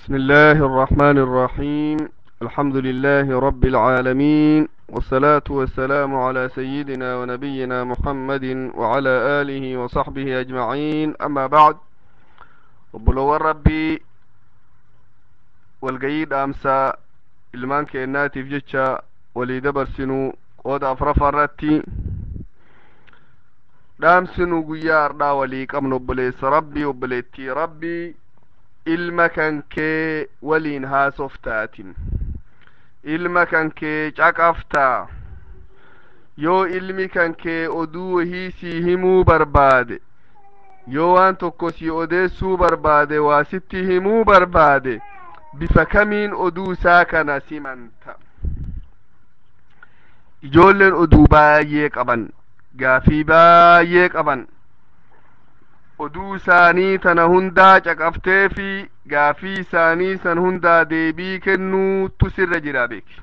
بسم الله الرحمن الرحيم الحمد لله رب العالمين والصلاة والسلام على سيدنا ونبينا محمد وعلى آله وصحبه أجمعين أما بعد وبلو ربي والقيد أمسى ilmaan keennaatiif jecha walii dabarsinu qooda afrafa irratti dhaamsinu guyyaa hardhaa walii qabnu obboleessa rabbii obboleettii rabbii ilma kan kee waliin haasoftaatin ilma kan kee caqaftaa yoo ilmi kan kee oduu wahii sii himuu barbaade yoo waan tokko sii odeessuu barbaade waa sitti himuu barbaade bifa kamiin oduu isaa kana simanta ijoolleen oduu baay'ee qaban gaafii baay'ee qaban oduu isaanii tana hundaa caqaftee fi gaafii isaanii san hundaa deebii kennuutu sirra jira beeki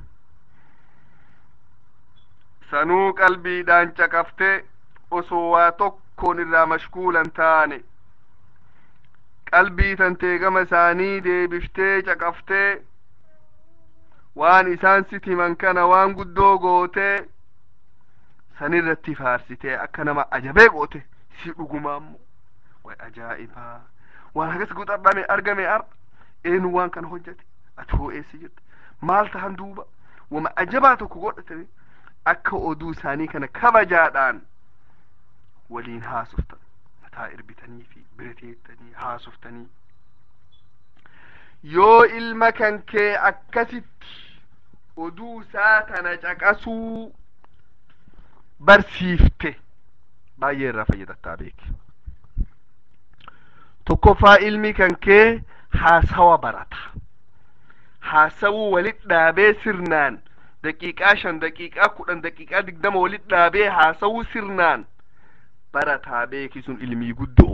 sanuu qalbiidhaan caqaftee osoo waa tokkoon irraa mashkuulan taane qalbii tantee gama isaanii deebiftee caqaftee waan isaan sit himan kana waan guddoo gootee sanirratti faarsitee akka nama ajabee goote si dhugumaammo way ajaa'ibaa waan hagas guxadhame argame ar eenu waan kana hojjete ati hoo eessi jette maal tahan duuba wama ajabaa tokko godhatame akka oduu isaanii kana kabajaadhaan waliin haasoftan mataa irbitanii fi bira teettanii haasoftanii yoo ilma kan kee akkasitti oduu isaa tana caqasuu barsiifte baay'ee irraa fayyadattaa beeki tokkoffaa ilmi kan kee haasawa barata haasawuu walit dhaabee sirnaan daqiiqaa shan daqiiqaa kudhan daqiiqaa digdama walit dhaabee haasawuu sirnaan barataa beeki sun ilmii guddoo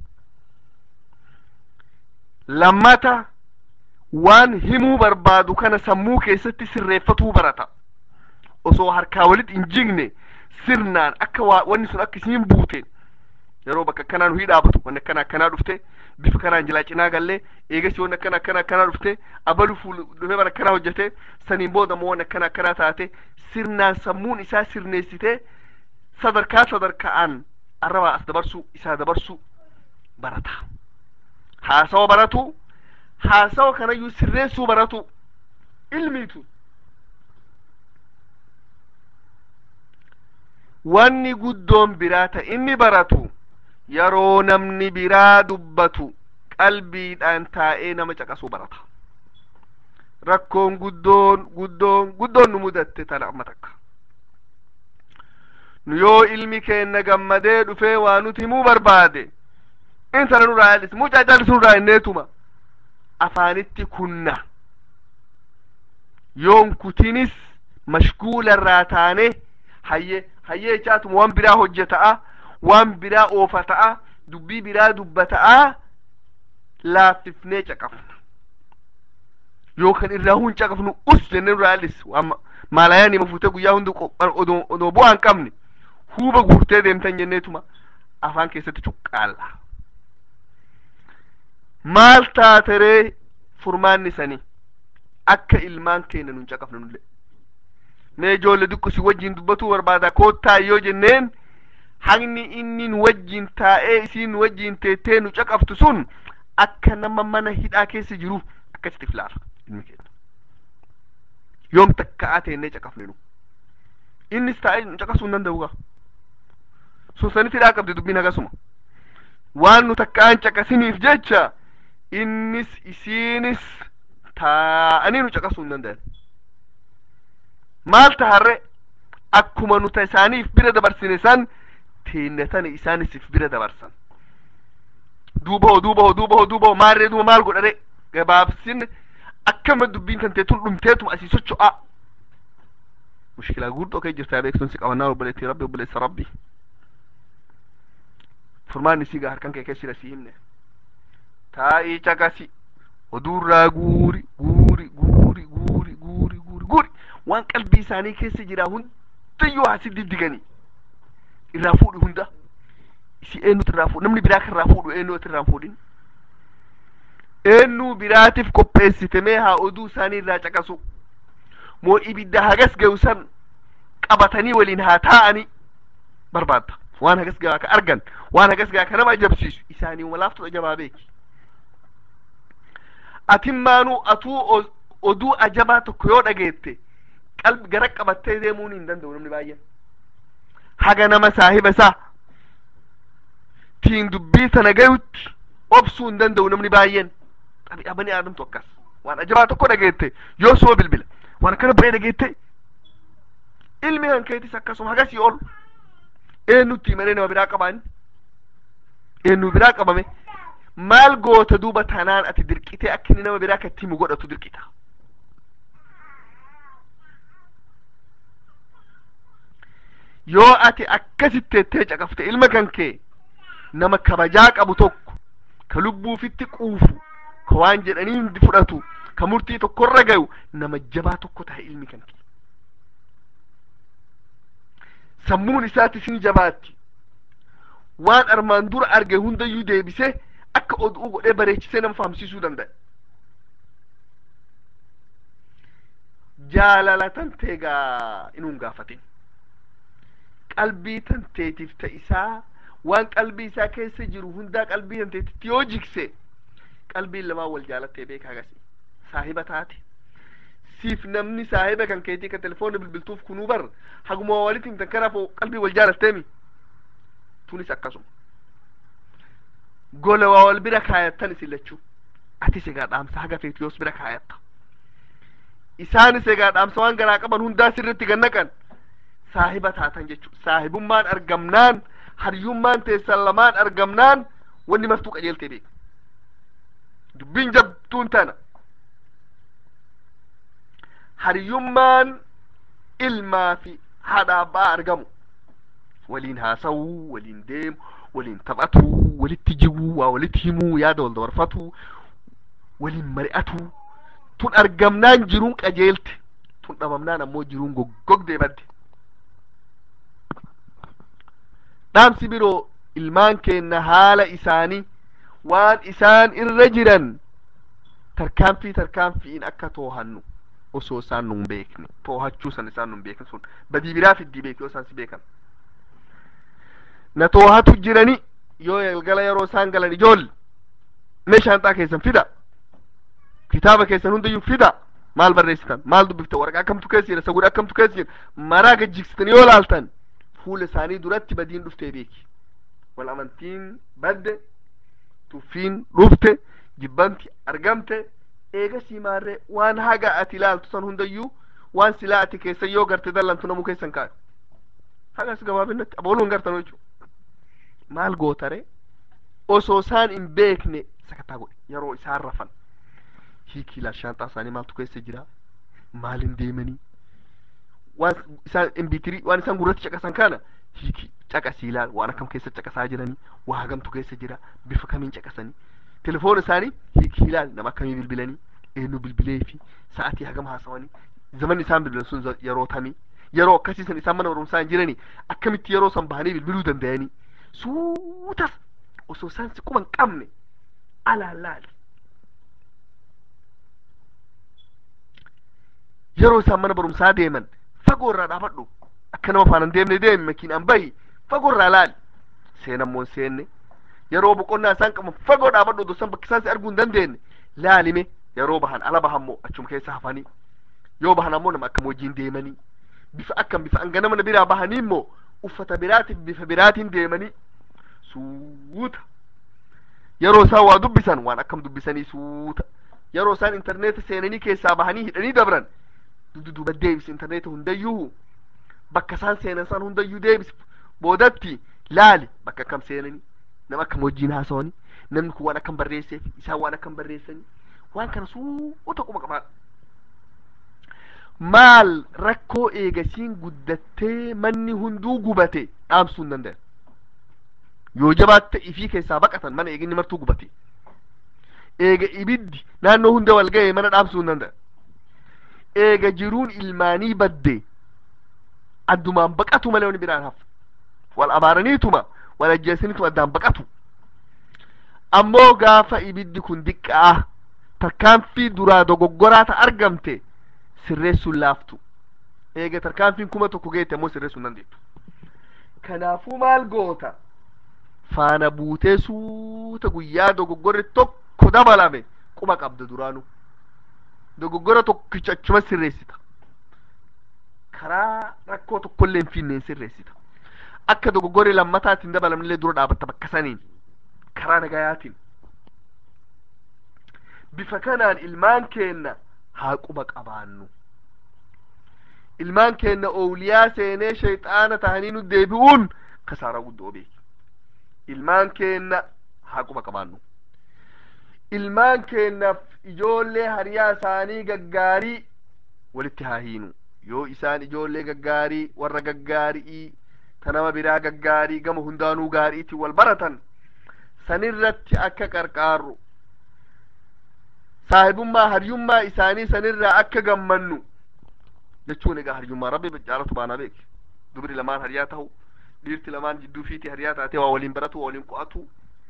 lammata waan himuu barbaadu kana sammuu keessatti sirreeffatuu barata osoo harkaa walit hin jigne sirnaan akka wanni sun akka isiin buuteen yeroo bakka akkanaa nu dhaabatu wanni akkana akkanaa dhufte bifa kanaan jilaa cinaa gallee eegasi wanni akkana akkana akkanaa dhufte abalu fuul dhufee bara akkanaa hojjete saniin booda immoo wanni akkana akkanaa taate sirnaan sammuun isaa sirneessitee sadarkaa sadarkaa'aan arrabaa as dabarsuu isaa dabarsuu barata haasawa baratu haasawa kanayyuu sirreessuu baratu ilmiitu wanni guddoon biraa ta inni baratu yeroo namni biraa dubbatu qalbiidhaan taa'ee nama caqasuu barata rakkoon guddoon guddoon guddoon nu mudatte tana amma takka nu yoo ilmi keenna gammadee dhufee waa nuti himuu barbaade intala nurraa yaalis mucaa callisu nurraa inneetuma afaanitti kunna yoon kutinis mashguula irraa taane hayyee hayyee jechaatuma waan biraa hojjeta'a waan biraa oofa ta'a dubbii biraa dubbata'a laaffifnee caqafna yookaan irraa hun caqafnu us jennee nurraa yaalis maalayaan hima fuutee guyyaa hundi odoo bu'aa hin qabne huuba guurtee deemtan jenneetuma afaan keessatti cuqqaalla maal taateree furmaanni sanii akka ilmaan keenya nun caqafne nullee mee ijoollee xiqqoo si wajjin dubbatuu barbaada koottaa yoo jenneen haqni inni wajjin taa'ee isiin wajjin teettee nu caqaftu sun akka nama mana hidhaa keessa jiru akkasitti filaara ilmi keenya yoom takka'aa teennee caqafne nu innis taa'ee nu caqasuu hin danda'u gaa sun sanitti hidhaa qabdi dubbiin hagasuma waan nu takka'aan caqasiniif jecha innis isiinis taa'anii nu caqasuu hin danda'an maal taharre akkuma nuta isaaniif bira dabarsine san teennatani isaanisif bira dabarsan duubaho duubaho duubaho duubaho maarree duuba maal godhare gabaabsin akkama dubbiin tanteetun dhumteetuma asii socho'a mushkilaa guddoo kee jirtaa beeksun si qabannaa obboleettii rabbi obboleessa rabbi furmaanni siigaa harkan kee keessira si himne taa'ii caqasi oduurraa guuri guuri guuri guuri guuri guuri guuri waan qalbii isaanii keessa jira hundayyoo hasi diddiganii irraa fuudhi hunda isi eenyutu irraa fuudhu namni biraa kan irraa fuudhu eenyutu irraa fuudhin eenyuu biraatiif qopheessite mee haa oduu isaanii irraa caqasu moo ibidda hagas gahu san qabatanii waliin haa taa'anii barbaadda waan hagas gahaa ka argan waan hagas gahaa ka nama ajabsiisu isaanii walaaftu ajabaa beeki atimmaanuu atuu oduu ajabaa tokko yoo dhageette qalbi gara qabattee deemuun hin danda'u namni baay'een haga nama saahiba isaa tiin dubbii sana gayutti obsuu hin danda'u namni baay'een xabi'a bani aadamtu akkas waan ajabaa tokko dhageette yoo soo bilbila waan akkana ba'ee dhageette ilmi kan keetis akkasuma hagasii ol eenyutti malee nama biraa qabaani eenyu biraa qabame maal goota duuba tanaan ati dirqitee akka inni nama biraa katti himu godhatu dirqita yoo ati akkasitti ettee caqafte ilma kan kee nama kabajaa qabu tokko ka lubbuufitti quufu ka waan jedhanii hindi fudhatu ka murtii tokkorra gayu nama jabaa tokko tahe ilmi kan kee sammuun isaatti isin jabaatti waan armaan dura arge hundayyuu deebise akka oduu godhee bareechisee nama fahamsiisuu danda'a jaalala tanteegaa inuun gaafatin qalbii tanteetiif ta'isaa waan qalbii isaa keessa jiru hundaa qalbii tanteetitti yoo jigse qalbiin lamaan wal jaalattee beeka agasi saahiba taate siif namni saahiba kan keetii ka telefoonni bilbiltuuf kunuu bar haguma walitti himtan kanaaf qalbii wal jaalatteemi tunis akkasuma gola waa wal bira kaayattan isin lachuu atis egaa dhaamsa haga feetu yoos bira kaayatta isaanis egaa dhaamsa waan garaa qaban hundaa sirritti gannaqan saahiba taatan jechu saahibummaan argamnaan hariyummaan teessan lamaan argamnaan wanni martuu qajeeltee beek dubbiin jabtuun tana hariyummaan ilmaa fi haadha abbaa argamu waliin haasawuu waliin deemu waliin taphatuu walitti jiguu waa walitti himuu yaada wal dabarfatuu waliin mari'atuu tun argamnaan jiruun qajeelte tun dhabamnaan ammoo jiruun goggogdee badde dhaamsi biroo ilmaan keenna haala isaanii waan isaan irra jiran tarkaanfii tarkaanfiin akka toohannu osoo isaan nun beekne toohachuu san isaan nun beekne sun badii biraa fiddii beeki yoo isaan si beekan na toohatu jirani yoo galgala yeroo isaan galan ijoolli mee shaanxaa keessan fida kitaaba keessan hundayyuu fida maal barreessitan maal dubbiftan waraqaa akkamtu keessa jira sagudhaa akkamtu keessa jira maraa gajjigsitanii yoo laaltan fuula isaanii duratti badiin dhuftee beeki wal amantiin badde tuffiin dhufte jibbanti argamte eega siimaarree waan haga ati ilaaltu san hundayyuu waan silaa ati keessa yoo garte dallantu namuu keessan kaa'e hagas gabaabinatti abooluun gartan jechuu maal gootare osoo isaan hin beekne sakataa godhe yeroo isaan rafan hiikii ilaal shaanxaa isaanii maaltu keessa jira maaliin deemanii waan isaan imbitirii waan isaan gurratti caqasan kana hiikii caqasii ilaal waan akkam keessa caqasaa jiranii waa hagamtu keessa jira bifa kamiin caqasanii telefoon isaanii hiikii ilaal nama akkamii bilbilanii eenyu bilbilee fi sa'atii hagam haasawanii zamanni isaan bilbilan sun yeroo tamii yeroo akkasii san isaan mana barumsaa hin jiranii akkamitti yeroo san bahanii bilbiluu danda'anii suutas osoo isaan si quban qabne alaalaali yeroo isaan mana barumsaa deeman fagoo irraa dhaabadhu akka nama faana deemne deemi makiinaan bahi fagoo irraa laali seenan moo seenne yeroo boqonnaa isaan qaban fagoo dhaabadhu osoo isaan bakki isaan si arguu hin dandeenye laalime yeroo bahan ala bahan moo achuma keessa hafanii yoo bahan ammoo nama akkam wajjiin deemanii bifa akkam bifa hanga nama biraa bahanii immoo uffata biraatiif bifa biraatiin deemanii suuta yeroo isaan waa dubbisan waan akkam dubbisanii suuta yeroo isaan intarneeta seenanii keessaa bahanii hidhanii dabran dududuba deebis intarneeta hundayyuu bakka isaan seenan san hundayyuu deebis boodatti laali bakka akkam seenanii nama akkam wajjiin haasawanii namni kun waan akkam barreesseef isaan waan akkam barreessanii waan kana suuta quma qabaadha maal rakkoo eegasiin guddattee manni hunduu gubate dhaamsuu hin danda'an yoo jabaatte ifii keessaa baqatan mana eeginni martuu gubate eega ibiddi naannoo hunda wal ga'e mana dhaamsuu hin danda'an eega jiruun ilmaanii badde addumaan baqatu malee wani biraan hafu wal abaaraniituma wal ajjeesaniituma addaan baqatu ammoo gaafa ibiddi kun diqqaa tarkaanfii duraa dogoggoraa ta argamte sirreessuun laaftu eega tarkaanfiin kuma tokko geette ammoo sirreessuun dandeettu kanaafuu maal goota faana buutee suuta guyyaa dogoggorri tokko dabalame quba qabda duraanu dogoggora tokkicha achuma sirreessita karaa rakkoo tokkollee hin finneen sirreessita akka dogoggorri lammataatti hin dabalamnillee dura dhaabatta bakka saniin karaa nagayaatiin bifa kanaan ilmaan keenna haa quba qabaannu ilmaan keenna owliyaa seenee shayxaana tahanii nu deebi'uun kasaaraa guddoo beeki ilmaan keenna haa quba qabaannu ilmaan keennaaf ijoollee hariyaa isaanii gaggaarii walitti haa hiinu yoo isaan ijoollee gaggaarii warra gaggaarii ta nama biraa gaggaarii gama hundaanuu gaariitiin wal baratan sanirratti akka qarqaarru saahibummaa hariyummaa isaanii sanirraa akka gammannu jechuun egaa hariyummaa rabbi caalatu baanaa beeki dubri lamaan hariyaa ta'u dhiirti lamaan jidduu fiiti hariyaa taatee waa waliin baratu waa waliin qo'atu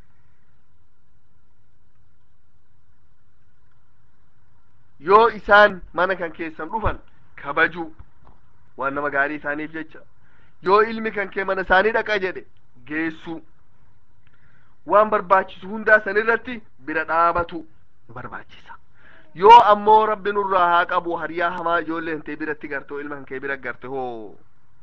yoo isaan mana kan keessan dhufan kabaju waan nama gaarii isaaniif jecha yoo ilmi kan kee mana isaanii dhaqa jedhe geessu waan barbaachisu hundaa sanirratti bira dhaabatu nu barbaachisa yoo ammoo rabbi nurraa haa qabu hariyaa hamaa ijoollee hintee biratti garte ilma kan kee bira garte hoo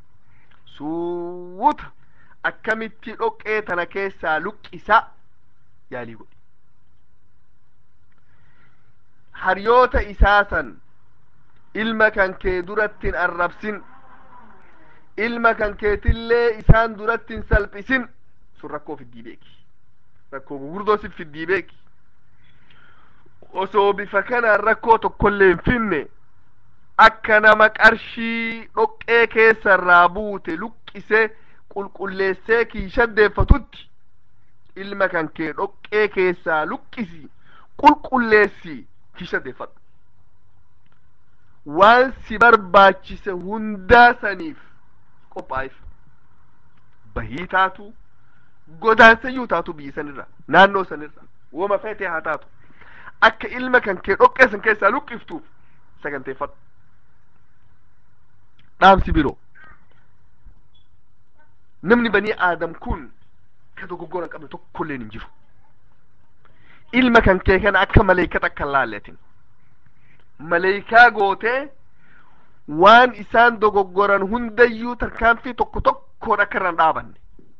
suuta akkamitti dhoqqee tana keessaa luqqisa yaalii godhi hariyoota isaa san ilma kan kee durattin arrabsin ilma kan keetillee isaan durattin salphisin sun rakkoo fiddii beeki rakkoo gurguddoo si fiddii beeki osoo bifa kanaan rakkoo tokkollee hin finne akka nama qarshii dhoqqee keessarraa buute luqqisee qulqulleessee kiishaddeeffatutti ilma kan kee dhoqqee keessaa luqqisi qulqulleessi kiishaddeeffadhu waan si barbaachise hundaa saniif qophaa'if bahii taatu godaansayyuu taatu biyyi sanirra naannoo sanirra woma feetee haa taatu akka ilma kan kee dhoqqee san keessaa luqqiftuuf saganteeffadhu dhaamsi biroo namni banii aadam kun ka dogoggora hin qabne tokkolleen hin jiru ilma kan kee kana akka maleeykata akka hin laalletin maleeykaa gootee waan isaan dogoggoran hundayyuu tarkaanfii tokko tokkoon akka irraan dhaabanne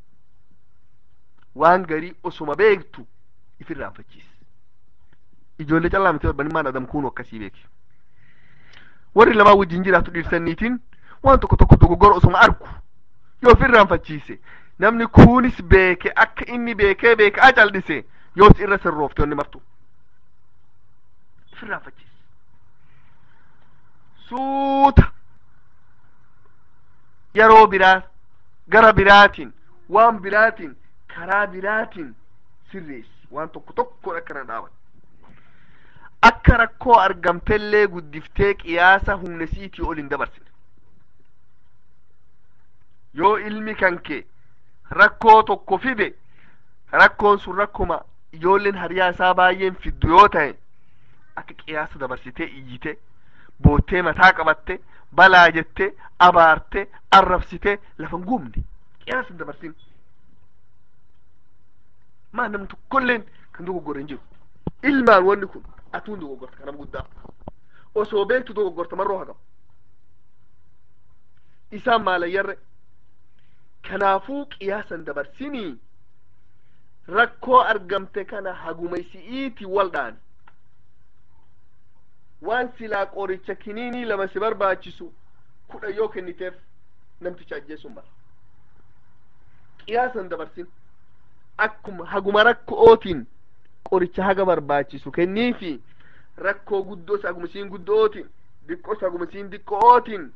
waan garii osuma beektu ifirraanfachiis ijoollee callaa miti banimmaan adam kuunu akkasii beeki warri lamaa wajjin jiraatu dhiirsaniitiin waan tokko tokko dogoggora osuma argu yoo ofirraanfachiise namni kuunis beeke akka inni beekee beeke a caldhise yoos irra sirroofte onni martu ofirraanfachiise suuta yeroo biraa gara biraatiin waan biraatiin karaa biraatiin sirreessi waan tokko tokkoon akka na dhaaban akka rakkoo argamtellee guddiftee qiyaasa humna siitii ol hin dabarsine yoo ilmi kan kee rakkoo tokko fide rakkoon sun rakkuma ijoolleen hariyaa isaa baay'een fiddu yoo ta'e akka qiyaasa dabarsitee iyyite boottee mataa qabatte balaa jette abaarte arrabsite lafan guumne qiyaasa hin dabarsin maa namni tokkolleen kan dogoggora hin jiru ilmaan wanni kun atuun dogoggorta kanam guddaa osoo beektu dogoggorta marroo hagam isaan maalayyarre kanaafuu qiyaasan dabarsinii rakkoo argamte kana hagumeysi'iiti waldhaan waan silaa qoricha kiniinii lama si barbaachisu kudha yoo kenniteef namticha ajjeesun bara qiyaasan dabarsin akkuma haguma rakkootiin qoricha haga barbaachisu kenniifi rakkoo guddoos haguma isiin guddootiin diqqoos haguma isiin diqqootiin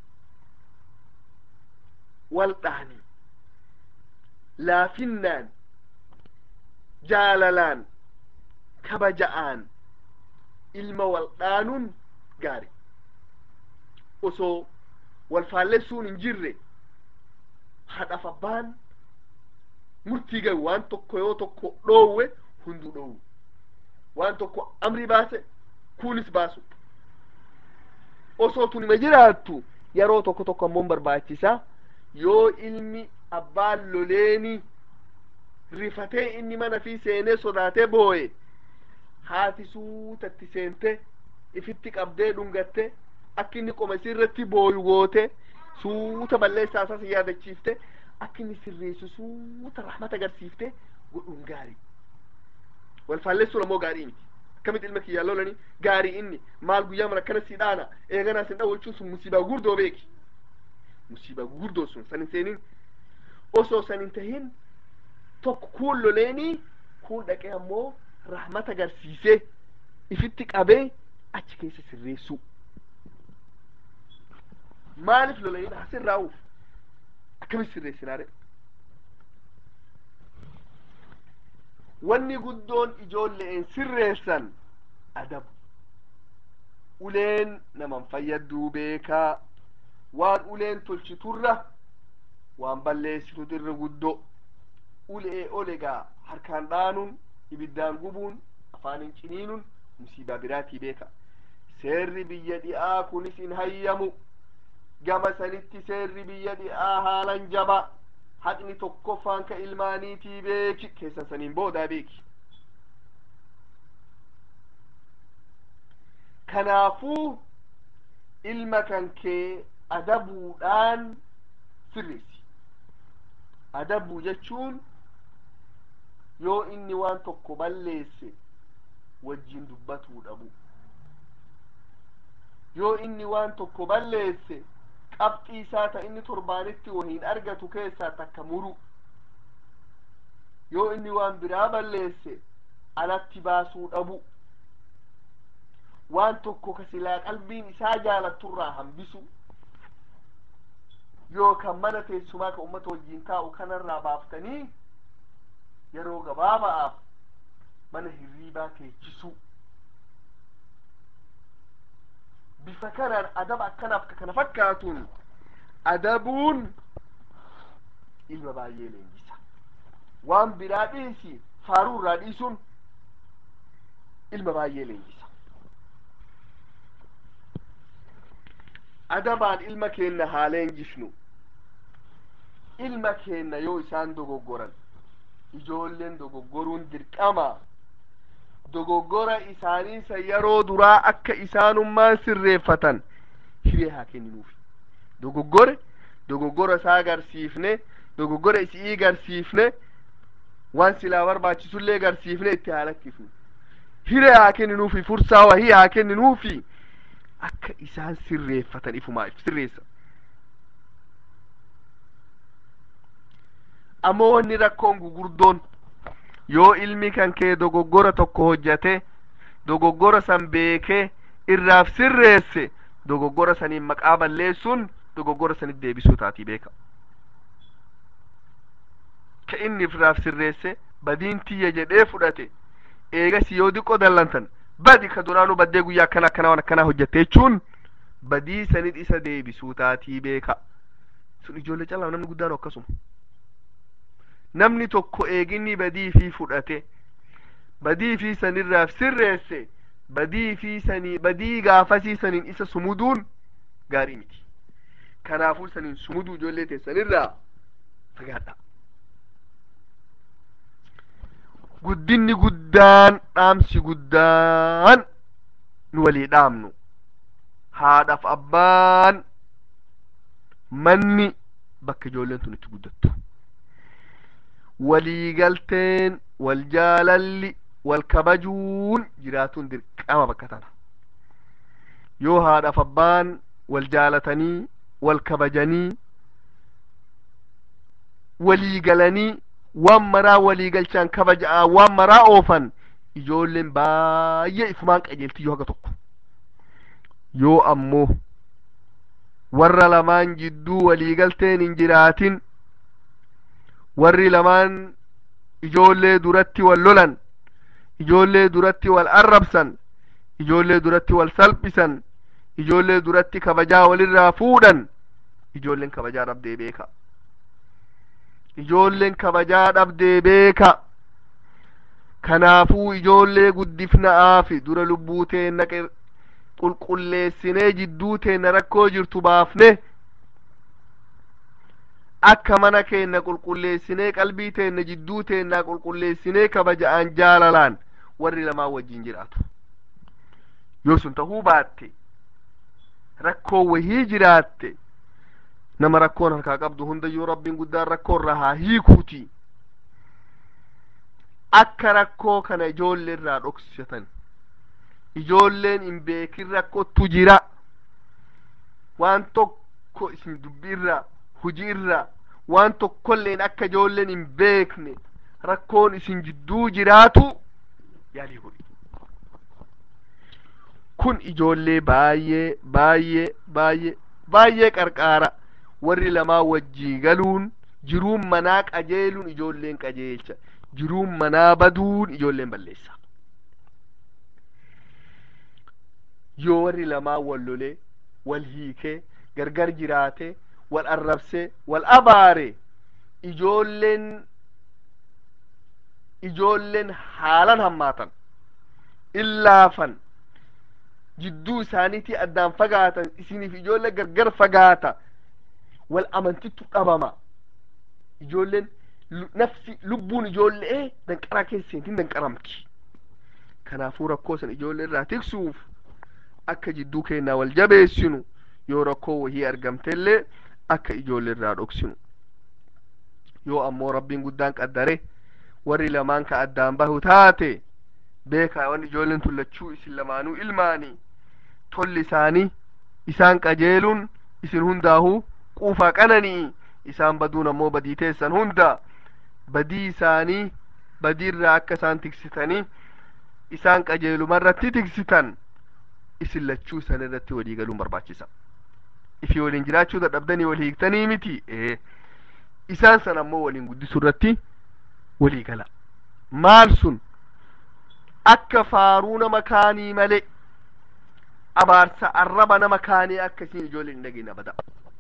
waldhaani laafinnaan jaalalaan kabaja'aan ilma waldhaanuun gaari osoo wal faallessuun hin jirre hadhaf abbaan murtii gahu waan tokko yoo tokko dhoowwe hunduu dhoowwu waan tokko amri baase kunis baasu osoo tun ima jiraattu yeroo tokko tokko ammoo barbaachisa yoo ilmi abbaan loleeni rifatee inni mana fi seenee sodaatee booye haati suutatti seente ifitti qabdee dhungatte akka inni qoma isirratti booyu goote suuta balleessaa isaas yaadachiifte akka inni sirreessu suuta rahmata agarsiifte godhuun gaarii wal faalleessuun ammoo gaarii miti akkamitti ilma kiyyaa lolani gaarii inni maal guyyaa mara akkana si dhaana eeganaa sin dhawwachuun sun musiibaa gurguddoo beeki musiibaa gurguddoo sun san hin seenin osoo san hin tahin tokko kuun loleenii kuun dhaqee ammoo rahmata agarsiisee ifitti qabee achi keessa sirreessuu maaliif lolanii hasirraa'uuf akkamitti sirreessinaare wanni guddoon ijoolleen sirreessan adabu uleen naman fayyadduu beekaa waan uleen tolchiturra waan balleessitut irra guddoo ulee olegaa harkaan dhaanuun ibiddaan gubuun afaanin ciniinuun musiibaa biraatii beeka seerri biyya dhi'aa kunis hin hayyamu gama sanitti seerri biyya dhi'aa haalan jaba haqni tokkoffaan ka ilmaaniitii beeki keessan saniin boodaa beeki kanaafuu ilma kan kee adabuudhaan sirreessi adabuu jechuun yoo inni waan tokko balleesse wajjin dubbatuu dhabu yoo inni waan tokko balleesse qabxii isaa ta inni torbaanitti wahiin argatu keessaa takka muru yoo inni waan biraa balleesse alatti baasuu dhabu waan tokko ka silaa qalbiin isaa jaalatturraa hambisu yookaan mana teessumaa ka ummata wajjiin taa'u kanarraa baaftanii yeroo gabaaba'aaf mana hirriibaa teechisu bifa kanaan adaba akkanaaf ka kana fakkaatuun adabuun ilma baay'ee leenjisa waan biraa dhiisi faaruu irraa dhiisuun ilma baay'ee leenjisa adabaan ilma keenna haa leenjisnu ilma keenna yoo isaan dogoggoran ijoolleen dogoggoruun dirqama dogoggora isaaniisa yeroo duraa akka isaanummaan sirreeffatan hiree haa kenninuufi dogoggore dogoggora isaa agarsiifne dogoggora isii agarsiifne waan silaa barbaachisullee agarsiifne itti haa lakkifnu hiree haa kenninuufi fursaa wahii haa kenninuufi akka isaan sirreeffatan ifumaaf sirreessa ammoo wanni rakkoon gugurdoon yoo ilmi kan kee dogoggora tokko hojjate dogoggora san beekee irraaf sirreesse dogoggora saniin maqaa balleessuun dogoggora sanit deebisuu taatii beeka ka inni irraaf sirreesse badiin tiyya jedhee fudhate eegasi yoo diqqoo dallantan badi ka duraanuu baddee guyyaa akkana akkana waan akkanaa hojjate jechuun badii sanit isa deebisuu taatii beeka sun ijoollee calaa namni guddaan akkasuma namni tokko eeginni badii fi fudhate badii fi sanirraaf sirreesse badii fi sanii badii gaafasii saniin isa sumuduun gaarii miti kanaafuu saniin sumuduu ijoollee teessanirraa fagaadha guddinni guddaan dhaamsi guddaan nu walii dhaamnu haadhaaf abbaan manni bakka ijoolleen tun itti guddattu waliigalteen wal jaalalli wal kabajuun jiraatuun dirqama bakka tana yoo haadhaaf abbaan wal jaalatanii wal kabajanii waliigalanii waan maraa waliigalchaan kabaja'aa waan maraa oofan ijoolleen baay'ee ifumaan qajeelti yoo haga tokko yoo ammoo warra lamaan jidduu waliigalteen hin jiraatin warri lamaan ijoollee duratti wal lolan ijoollee duratti wal arrabsan ijoollee duratti wal salphisan ijoollee duratti kabajaa walirraa fuudhan ijoolleen kabajaa dhabdee beeka ijoolleen kabajaa dhabdee beeka kanaafuu ijoollee guddifna'aafi dura lubbuu teenna qulqulleessinee jidduu teenna rakkoo jirtu baafne akka mana keenna qulqulleessinee qalbii teenna jidduu teennaa qulqulleessinee kabaja'aan jaalalaan warri lamaa wajjin jiraatu yoo sun tahuu baatte rakkoo wahii jiraatte nama rakkoon harkaa qabdu hundayyuu rabbiin guddaan rakkoo irraa haa hiikuuti akka rakkoo kana ijoollee irraa dhoksatan ijoolleen hin beekin rakkootu jira waan tokko isin dubbi irraa hujii irraa waan tokkolleen akka ijoolleen hin beekne rakkoon isin jidduu jiraatu yaalii godhi kun ijoollee baay'ee baay'ee baay'ee baay'ee qarqaara warri lamaa wajjii galuun jiruun manaa qajeeluun ijoolleen qajeelcha jiruun manaa baduun ijoolleen balleessa yoo warri lamaa wal lolee wal hiikee gargar jiraate wal arrabsee wal abaare ijoolleen ijoolleen haalan hammaatan illaafan jidduu isaaniitii addaan fagaatan isiniif ijoollee gargar fagaata wal amantittu dhabama ijoolleen nafsi lubbuun ijoollee danqaraa keesseentiin danqaramti kanaafuu rakkoo san ijoollee irraa tiksuuf akka jidduu keenyaa wal jabeessinu yoo rakkoo wahii argamtellee akka ijoollee irraa dhoksinu yoo ammoo rabbiin guddaan qaddare warri lamaan ka addaan bahu taate beekaa wan ijoolleen tullachuu isin lamaanuu ilmaanii tolli isaanii isaan qajeeluun isin hundaahuu quufaa qananii isaan baduun ammoo badii teessan hunda badii isaanii badiirraa akka isaan tiksitanii isaan qajeelumarratti tiksitan isin lachuu san irratti walii galuun barbaachisa ifi waliin jiraachuu dadhabdanii wal hiiktanii miti ee isaan san ammoo waliin guddisuu irratti walii gala maal sun akka faaruu nama kaanii malee abaarsa arraba nama kaanii akka isiin ijoolleen hin dhageenye abada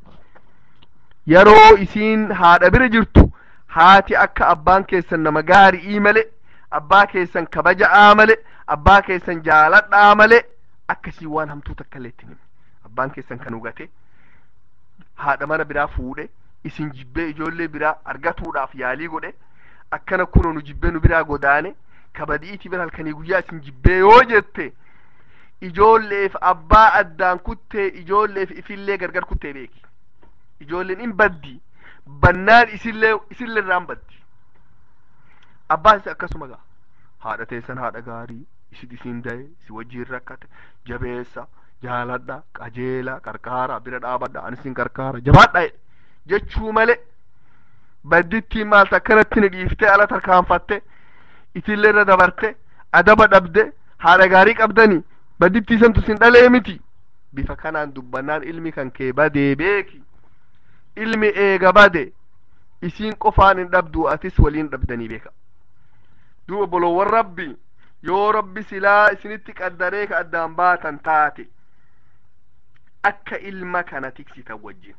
yeroo isiin haadha bira jirtu haati akka abbaan keessan nama gaarii male abbaa keessan kabaja'aa male abbaa keessan jaaladhaa male akkasii waan hamtuu takka illee itti himi abbaan keessan kan hugate haadha mana biraa fuudhe isin jibbee ijoollee biraa argatuudhaaf yaalii godhe akkana kunoo nu jibbee nu biraa godaane kabadi'iiti bira halkanii guyyaa isin jibbee yoo jette ijoolleef abbaa addaan kuttee ijoolleef ifillee gargar kuttee beeki ijoolleen in baddi bannaan isillee isillee irraan baddi abbaan isa akkasuma gaa haadha teessan haadha gaarii isin isin daye si wajjiin rakkate jabeessa jaaladha qajeela qarqaara bira dhaabadha ani isin qarqaara jabaadha jechuu male baddittiin maalta akkanatti ni dhiiftee ala tarkaanfatte itillee irra dabarte adaba dhabde haadha gaarii qabdani baddittii santu sin dhalee miti bifa kanaan dubbannaan ilmi kan kee badee beeki ilmi eega bade isiin qofaan hin dhabdu atis waliin dhabdanii beeka duuba bolowwan rabbi yoo rabbi silaa isinitti qaddaree ka addaan baatan taate akka ilma kana tiksitan wajjin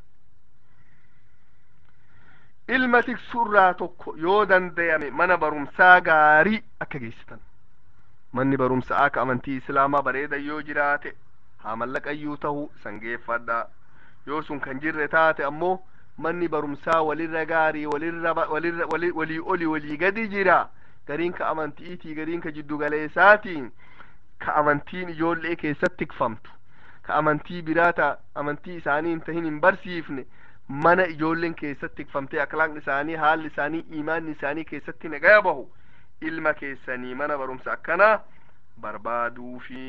ilma tiksurraa tokko yoo dandayame mana barumsaa gaarii akka geessitan manni barumsaa akka amantii islaamaa bareeda yoo jiraate haa mallaqayyuu ta'u sangeeffadha yoo sun kan jirre taate ammoo manni barumsaa walirra gaarii walirra walirra walii oli walii gadi jira gariin ka amantiitii gariin ka jiddu galeessaatiin ka amantiin ijoollee keessatti tikfamtu ka amantii biraata amantii isaanii hin tahin hin barsiifne mana ijoolleen keessatti tikfamtee akhlaaqni isaanii haalli isaanii imaanni isaanii keessatti nagaya bahu ilma keessanii mana barumsa akkanaa barbaaduufi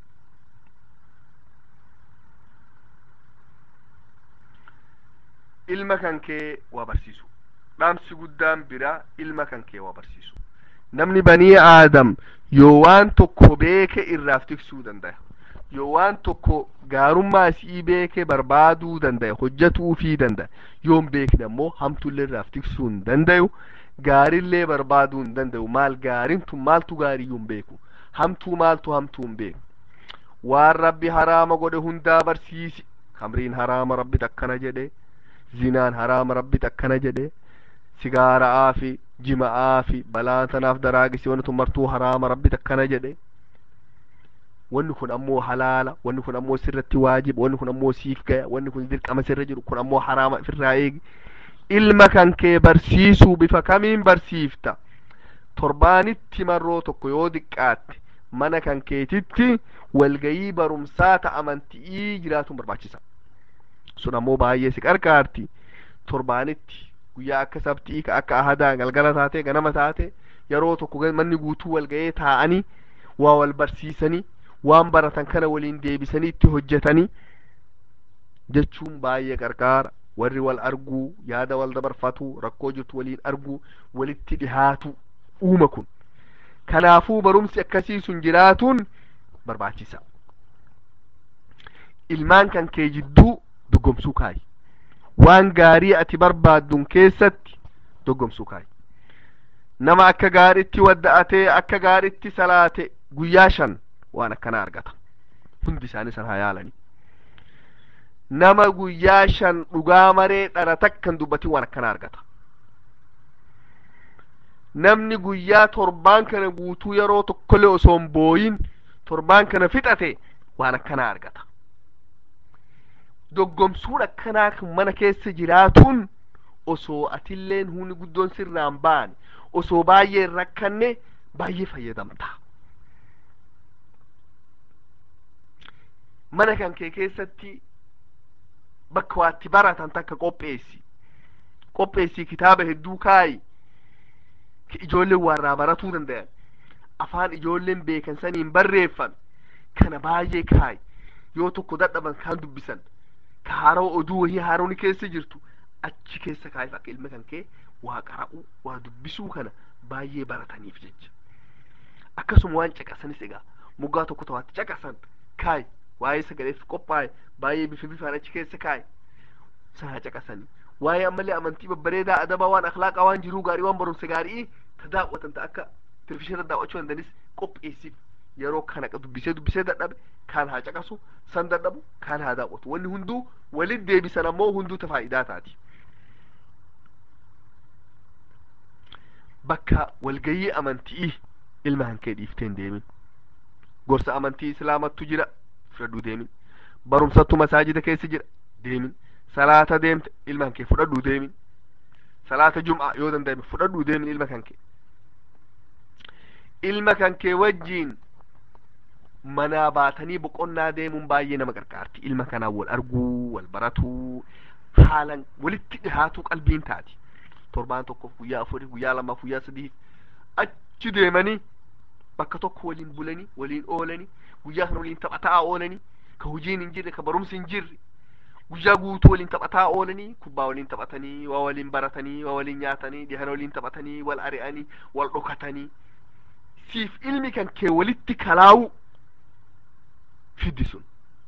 ilma kan kee waa barsiisu dhaamsi guddaan biraa ilma kan kee waa barsiisu namni banii aadam yoo waan tokko beeke irraaf tiksuu danda'a yoo waan tokko gaarummaa isii beeke barbaaduu danda'a hojjetuufii danda'a yoo hin beekne ammoo hamtullee irraaf tiksuu hin danda'u gaarillee barbaaduu hin danda'u maal gaariin tun maaltu gaariyyuu hin beeku hamtuu maaltu hamtuu hin beeku waan rabbi haraama godhe hundaa barsiisi kamriin haraama rabbi akkana jedhe zinaan haraama rabbi akkana jedhe sigaaraa fi jima'aa fi balaa tanaaf daraagisi wanni tun martuu haraama rabbi takkana jedhe wanni kun ammoo halaala wanni kun ammoo sirratti waajiba wanni kun ammoo siif gaya wanni kun dirqama sirra jiru kun ammoo haraama ofirraa eegi ilma kan kee barsiisuu bifa kamiin barsiifta torbaanitti marroo tokko yoo diqqaatte mana kan keetitti walgayii barumsaa ta amanti'ii jiraatuun barbaachisa sun ammoo baay'ee si qarqaarti torbaanitti guyyaa akka sabtii ka akka ahadaa galgala taate ganama taate yeroo tokko manni guutuu walga'ee taa'anii waa wal barsiisanii waan baratan kana waliin deebisanii itti hojjetanii jechuun baay'ee qarqaara warri wal arguu yaada wal dabarfatu rakkoo jirtu waliin arguu walitti dhihaatu uuma kun kanaafuu barumsi akkasii sun jiraatuun barbaachisa ilmaan kan kee jidduu doggomsuu kaayi waan gaarii ati barbaaddun keessatti doggomsuu kaayi nama akka gaariitti wadda'atee akka gaariitti salaate guyyaa shan waan akkana argata hundi isaanii san haa yaalanii nama guyyaa shan dhugaa maree dhara takkan dubbatin waan akkana argata namni guyyaa torbaan kana guutuu yeroo tokkollee osoo hin booyin torbaan kana fixate waan akkanaa argata doggomsuun akkanaa kan mana keessa jiraatuun osoo atilleen humni guddoon sirraan baane osoo baay'ee hin rakkanne baay'ee fayyadamta mana kan kee keessatti bakka waatti baratan takka qopheessi qopheessi kitaaba hedduu kaayi ijoolleen warraa baratuu danda'an afaan ijoolleen beekan saniin barreeffan kana baay'ee kaayi yoo tokko dadhaban kaan dubbisan ka haaroo oduu wahii haarooni keessa jirtu achi keessa kaayif akka ilma kan kee waa qara'u waa dubbisuu kana baay'ee barataniif jecha akkasuma waan caqasanis egaa moggaa tokko tawaatti caqasan kaayi waa'ee sagaleef qophaa'e baay'ee bifa bifaan achi keessa kaayi sana caqasanii waa'ee ammallee amantii babbareedaa adabaa waan akhlaaqaa waan jiruu gaarii waan barumsa gaarii ta daawwatan ta akka televizhiina daawwachuu dandanis qopheessiif yeroo kana dubbisee dubbisee dadhabe kaan haa caqasu san dadhabu kaan haa daawwatu wanni hunduu walit deebisan ammoo hunduu ta faayidaa taati bakka walgayii amantii ilma hankee dhiiftee hin deemin gorsa amantii islaamattu jira fudhadhuu deemin barumsattu masaajida keessa jira deemin salaata deemte ilma hankee fudhadhuu deemin salaata jum'a yoo danda'ame fudhadhuu deemin ilma kankee ilma kankee wajjiin manaa baatanii boqonnaa deemuun baay'ee nama qarqaarti ilma kanaan wal arguu wal baratuu haalan walitti dhihaatuu qalbiin taati torbaan tokkoof guyyaa afurii guyyaa lamaaf guyyaa sadiif achi deemanii bakka tokko waliin bulanii waliin oolanii guyyaa kana waliin taphataa oolanii ka hojiin hin jirre ka barumsi hin jirre guyyaa guutuu waliin taphataa oolanii kubbaa waliin taphatanii waa waliin baratanii waa waliin nyaatanii dhihana waliin taphatanii wal ari'anii wal dhokatanii siif ilmi kan kee walitti kalaa'u fiddi sun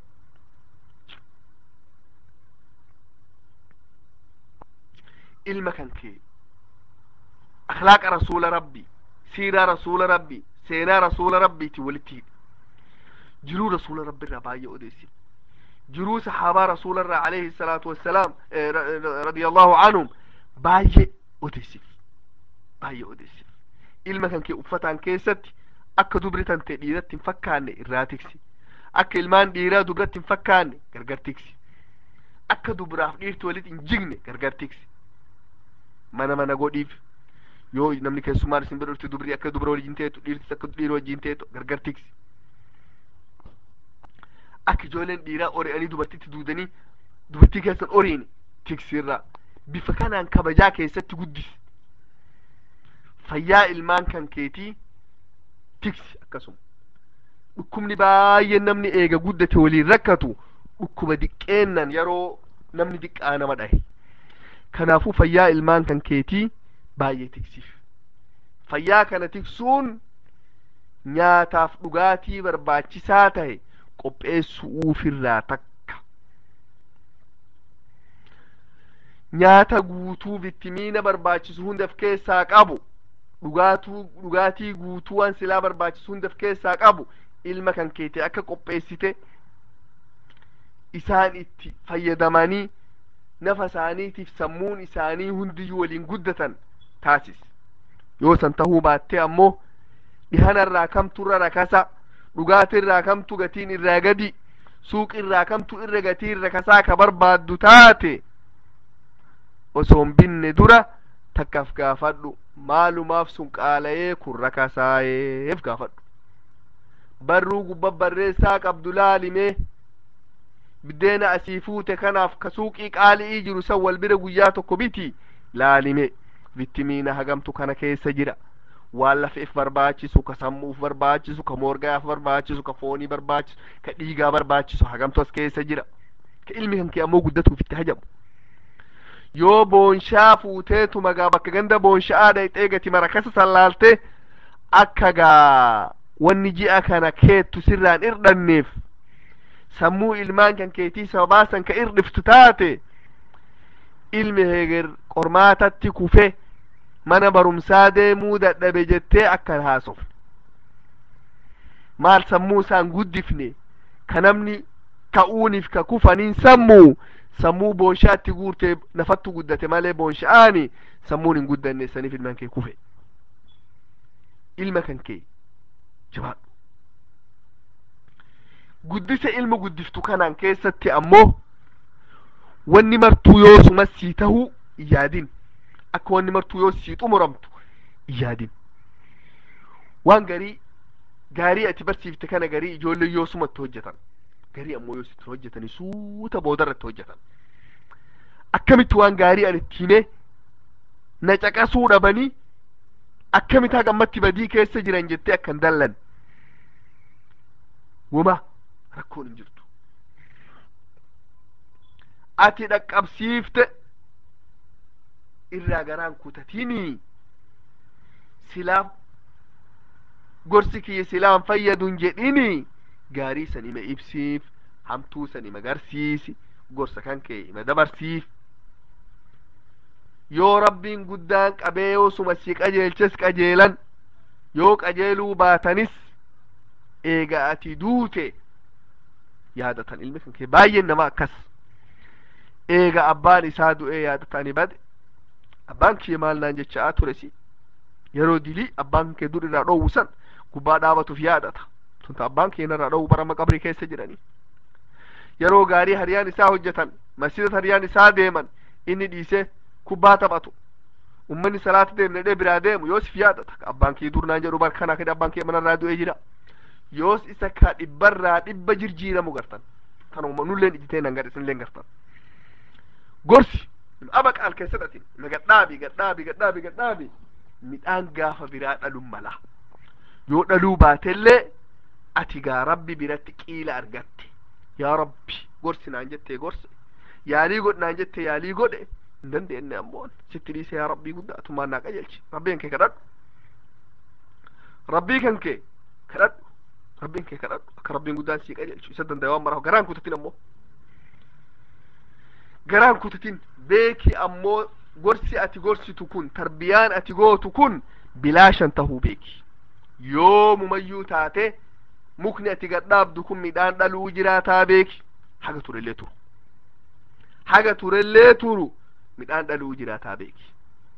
ilma kan kee akhlaaqa rasuula rabbi siiraa rasuula rabbi seenaa rasuula rabbiiti walitti hidhi jiruu rasuula rabbi irraa baay'ee odeessi jiruu sahaabaa rasuula irraa alayhi salaatu wassalaam radiyallahu anhum baay'ee odeessif baay'ee odeessif ilma kan kee uffataan keessatti akka dubri tante dhiiratti hin fakkaanne irraa tiksi akka ilmaan dhiiraa dubratti hin fakkaanne gargar tiksi akka dubraaf dhiirti walitti hin jigne gargar tiksi mana mana godhiif yoo namni keessummaan isin bira dhufte dubri akka dubra wajjin teetu dhiirtis akka dhiira wajjin teetu gargar tiksi akka ijoolleen dhiiraa ori'anii dubartitti duudanii dubartii keessan oriin tiksirraa bifa kanaan kabajaa keessatti guddis fayyaa ilmaan kan keetii tiksi akkasuma dhukkubni baay'een namni eega guddate waliin rakkatu dhukkuba diqqeennan yeroo namni diqqaa nama dhahe kanaafuu fayyaa ilmaan kan keetii baay'ee tiksiif fayyaa kana tiksuun nyaataaf dhugaatii barbaachisaa tahe qopheessuufirraa takka nyaata guutuu vitimiina barbaachisu hundaf keessaa qabu dhugaatuu dhugaatii guutuu waan silaa barbaachisu hundaf keessaa qabu ilma kan keetii akka qopheessite isaan itti fayyadamanii nafa isaaniitiif sammuun isaanii hundiyyuu waliin guddatan taasis yoo san tahuu baatte ammoo dhihanarraa kamturra rakasa dhugaatirraa kamtu gatiin irraa gadi suuqirraa kamtu irra gatii irra kasaa ka barbaaddu taate osoon binne dura takkaaf gaafadhu maalumaaf sun qaala'ee kun rakasaayeef gaafadhu barruu gubba barreessaa qabdu laalimee biddeena asii fuute kanaaf ka suuqii qaali'ii jiru san wal bira guyyaa tokko biti laalime vitimiina hagamtu kana keessa jira waan lafeef barbaachisu ka sammuuf barbaachisu ka morgaaf barbaachisu ka foonii barbaachisu ka dhiigaa barbaachisu hagamtu as keessa jira ka ilmi kan kee ammoo guddatuuf itti hajamu yoo boonshaa fuuteetu magaa bakka ganda boonshaa dhayxee gati marakasa sallaalte akka gaa wanni ji'a kana keettu sirraan irdhanneef sammuu ilmaan kan keetii sababaasan ka irdhiftu taate ilmi heger qormaatatti kufe mana barumsaa deemuu dadhabe jettee akkan haasof maal sammuu isaan guddifne ka namni ka'uuniif ka kufaniin sammuu sammuu boonshaatti guurtee nafattu guddate malee boonsha'aani sammuun hin guddanne saniif ilmaan kee kufe ilma kan kee jabaadhu guddisa ilma guddiftu kanaan keessatti ammoo wanni martuu yoo suma sii tahuu iyaadin akka wanni martuu yoo sii xumuramtu iyaadin waan garii gaarii ati barsiifte kana garii ijoollee yoo sumatti hojjetan garii ammoo yoo sitti hojjetanii suuta boodarratti hojjetan akkamitti waan gaarii ani itti himee na caqasuu dhabanii akkamitti hagammatti badii keessa jiran jettee akkan dallan wuma rakkoon hin jirtu ati dhaqqabsiifte irraa garaan kutatinii silaaf gorsi kiyya silaan fayyadun jedhini gaarii san ima ibsiif hamtuu san ima garsiisi gorsa kan kee ima dabarsiif yoo rabbiin guddaan qabee yoo suma si qajeelches qajeelan yoo qajeeluu baatanis eega ati duute yaadatan ilmi kan kee baay'een nama akkas eega abbaan isaa du'ee yaadatani bade abbaan kiyya maal naan jechaa ture si yeroo dilii abbaan kee dur irraa dhoowwu san gubbaa dhaabatuuf yaadata tunta abbaan kee narraa dhoowwu barama qabrii keessa jiranii yeroo gaarii hariyaan isaa hojjetan masjidat hariyaan isaa deeman inni dhiisee kubbaa taphatu ummanni salaata deemne dhee biraa deemu yoosif yaadata abbaan kee dur naan jedhu bar kana kede abbaan kee manarraa du'ee jira yoos isa ka dhibbarraa dhibba jirjiiramu gartan tanuma nulleen ijitee nan gadhe sinilleen gartan gorsi aba qaal keessa dhatin na gadhaabi gadhaabi gadhaabi gadhaabi midhaan gaafa biraa dhalun mala yoo dhaluu baatellee ati gaa rabbi biratti qiila argatte yaa rabbi gorsi naan jettee gorse yaalii godhe naan jette yaalii godhe hin dandeenye ammoo sitti dhiise yaa rabbii guddaa tummaan naa qajeelchi rabbiin kee kadhadhu rabbii kan kee kadhadhu rabbiin kee kadhadhu akka rabbiin guddaan sii qajeelchu isa danda'e waan maraaf garaan kutatin ammoo garaan kutatin beeki ammoo gorsi ati gorsitu kun tarbiyaan ati gootu kun bilaashan tahuu beeki yoo mumayyuu taate mukni ati gadhaabdu kun midhaan dhaluu jiraataa beeki haga turellee turu haga turellee turu midhaan dhaluu jiraataa beeki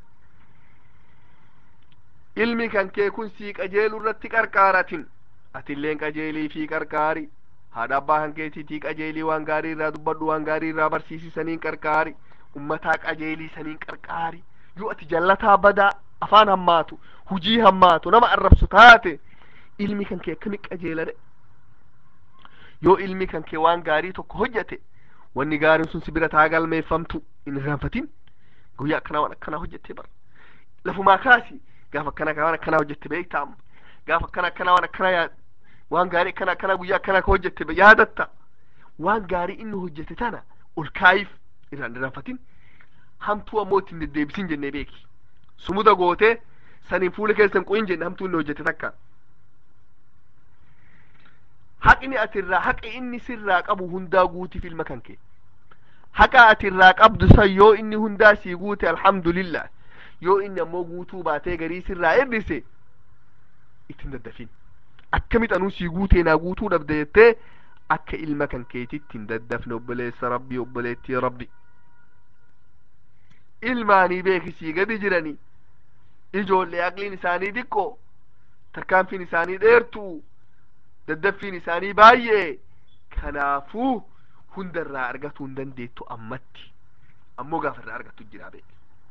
ilmi kan kee kun sii qajeelu irratti qarqaaratin atilleen qajeelii fi qarqaari haadha abbaa kan keetiitii qajeelii waan gaarii irraa dubbadhu waan gaarii irraa barsiisi saniin qarqaari ummataa qajeelii saniin qarqaari yoo ati jallataa badaa afaan hammaatu hujii hammaatu nama arrabsu taate ilmi kan kee akkami qajeelade yoo ilmi kan kee waan gaarii tokko hojjete wanni gaariin sun si bira taa galmeeffamtu hin irraanfatin guyyaa akkanaa waan akkanaa hojjette bara lafumaa kaasi gaafa akkana waan akkanaa hojjette beektaa amma gaafa akkana akkanaa waan akkanaa yaa waan gaarii akkana akkanaa guyyaa akkanaa ka hojjette yaadatta waan gaarii inni hojjete tana ol kaayiif irraan irraanfatin hamtuu ammoo ittiin deddeebisin jennee beeki sumuda gootee saniin fuula keessan qoyin jenne hamtuu inni hojjete takka haqni ati irraa haqa inni sirraa qabu hundaa guutiif ilma kan kee haqa ati irraa qabdu san yoo inni hundaa sii guute alhamdulillah yoo inni ammoo guutuu baatee garii sirraa eebbise ittiin daddafin akkamit anuu sii guutee naa guutuu dhabde jettee akka ilma kan keetitti hin daddafne obboleessa rabbii obboleettii rabbi ilmaanii beekisii gadi jiranii ijoollee aqliin isaanii xiqqoo tarkaanfiin isaanii dheertuu daddaffiin isaanii baay'ee kanaafuu hundarraa argatuu hin dandeettu ammatti ammoo gaafa irraa argattu jira beeki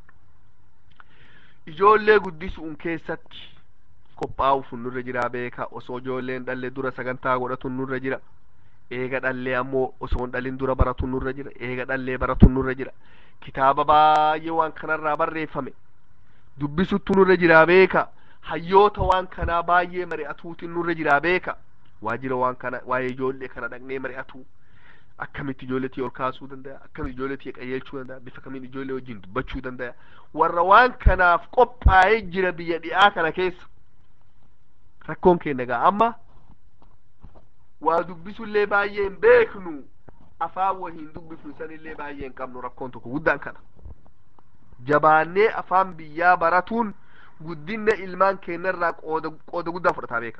ijoollee guddisuun keessatti qophaa'uuf nurra jira beeka osoo ijoolleen dhalle dura sagantaa godhatu nurra jira eega dhallee ammoo osoo hin dhalin dura baratu nurra jira eega dhallee baratu nurra jira kitaaba baay'ee waan kanarraa barreeffame dubbisuttu nurra jira beeka hayyoota waan kanaa baay'ee mari'atuutiin nurra jira beeka waajira waan kana waa'ee ijoollee kana dhaqnee mari'atu akkamitti ijoolletii ol kaasuu danda'a akkamitti ijoolletii qajeelchuu danda'a bifa kamiin ijoollee wajjin dubbachuu danda'a warra waan kanaaf qophaa'ee jira biyya dhi'aa kana keessa rakkoon keenya gaa amma waa dubbisullee baay'ee hin beeknu afaan wahiin dubbifnu sanillee baay'ee hin qabnu rakkoon tokko guddaan kana jabaannee afaan biyyaa baratuun guddinna ilmaan keenyarraa qooda qooda guddaa fudhataa beeka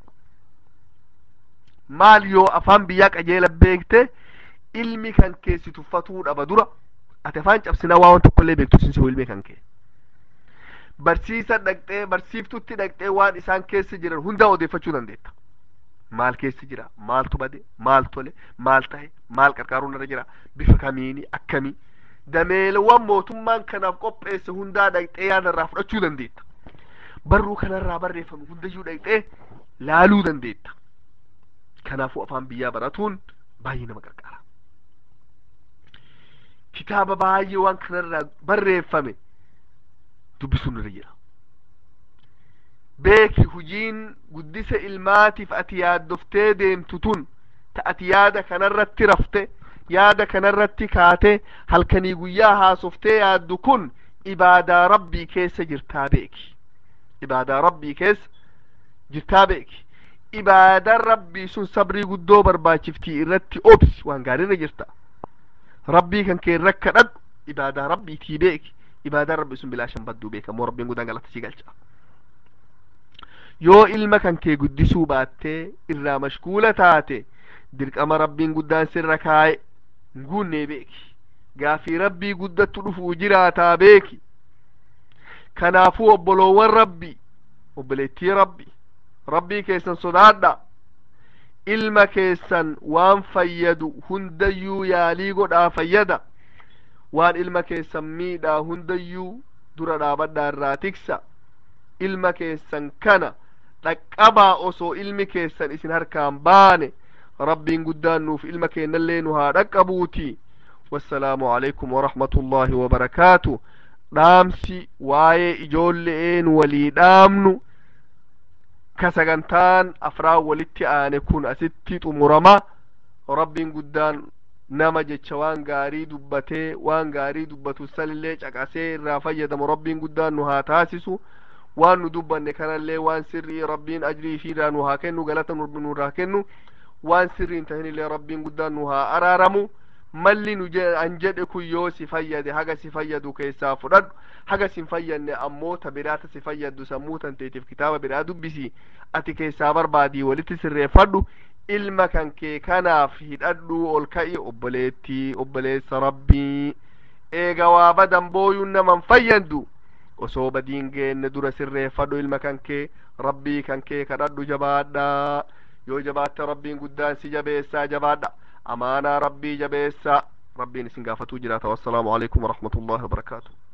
maal yoo afaan biyyaa qajeela beekte ilmi kan keessi tuffatuu dhaba dura ati afaan cabsinaa waan tokkollee beektu sinsi ilmi kan kee barsiisa dhaqxee barsiiftutti dhaqxee waan isaan keessa jiran hundaa odeeffachuu dandeetta maal keessa jira maaltu bade maal tole maal tahe maal qarqaaruun irra jira bifa kamiini akkamii dameelawwan mootummaan kanaaf qopheesse hundaa dhaqxee yaada irraa fudhachuu dandeetta barruu kanarraa barreeffame hundayyuu dhaqxee laaluu dandeetta kanaafuu afaan biyyaa baratuun baay'ee nama qarqara kitaaba baay'ee waan kanarraa barreeffame dubbisuun irra jira beeki hujiin guddisa ilmaatiif ati yaaddoftee deemtu tun ta ati yaada kanarratti rafte yaada kanarratti kaate halkanii guyyaa haasoftee yaaddu kun ibaadaa rabbii keessa jirtaa beeki ibaadaa rabbii keessa jirtaa beeki ibaadaan rabbii sun sabrii guddoo barbaachiftii irratti obsi waan gaariirra jirta rabbii kan kee irra kadhadhu ibaadaa rabbiitii beeki ibaadaan rabbii sun bilaashan badduu beekamoo rabbiin guddaan galata sii galcha yoo ilma kan kee guddisuu baattee irraa mashguula taate dirqama rabbiin guddaan sirra kaa'e hin guunnee beeki gaafii rabbii guddattu dhufuu jiraataa beeki kanaafuu obboloowwan rabbii obboleettii rabbii rabbii keessan sodaadha ilma keessan waan fayyadu hundayyuu yaalii godhaa fayyada waan ilma keessan miidhaa hundayyuu dura dhaabadhaa irraa tiksa ilma keessan kana dhaqqabaa osoo ilmi keessan isin harkaan baane rabbiin guddaan nuuf ilma keenyallee nu haa dhaqqabuuti wassalaamu alaikum warahmatullaahi wabarakaatu dhaamsi waa'ee ijoolle'een walii dhaamnu ka sagantaan afraan walitti aane kun asitti xumurama rabbiin guddaan nama jecha waan gaarii dubbatee waan gaarii dubbatu sanillee caqasee irraa fayyadamu rabbiin guddaan nu haa taasisu waan nu dubbanne kanallee waan sirrii rabbiin ajrii fiirraa nu haa kennu galata nurraa kennu waan sirrii hin tahinillee rabbiin guddaan nu haa araaramu malli nu an jedhe kun yoo si fayyade haga si fayyadu keessaa fudhadhu haga si hin fayyadne ammoo ta biraata si fayyaddu sammuu tanteetiif kitaaba biraa dubbisi ati keessaa barbaadii walitti sirreeffadhu ilma kan kee kanaaf hidhadhu ol ka'i obboleettii obboleessa rabbii eega waa badan booyuun naman fayyaddu osoo badiin geenne dura sirreeffadhu ilma kan kee rabbii kan kee kadhadhu jabaadha yoo jabaatte rabbiin guddaan si jabeessaa jabaadha amaanaa rabbii jabeessaa rabbiin isin gaafatuu jiraata wassalaamu alaikum warahmatullahi wabarakaatu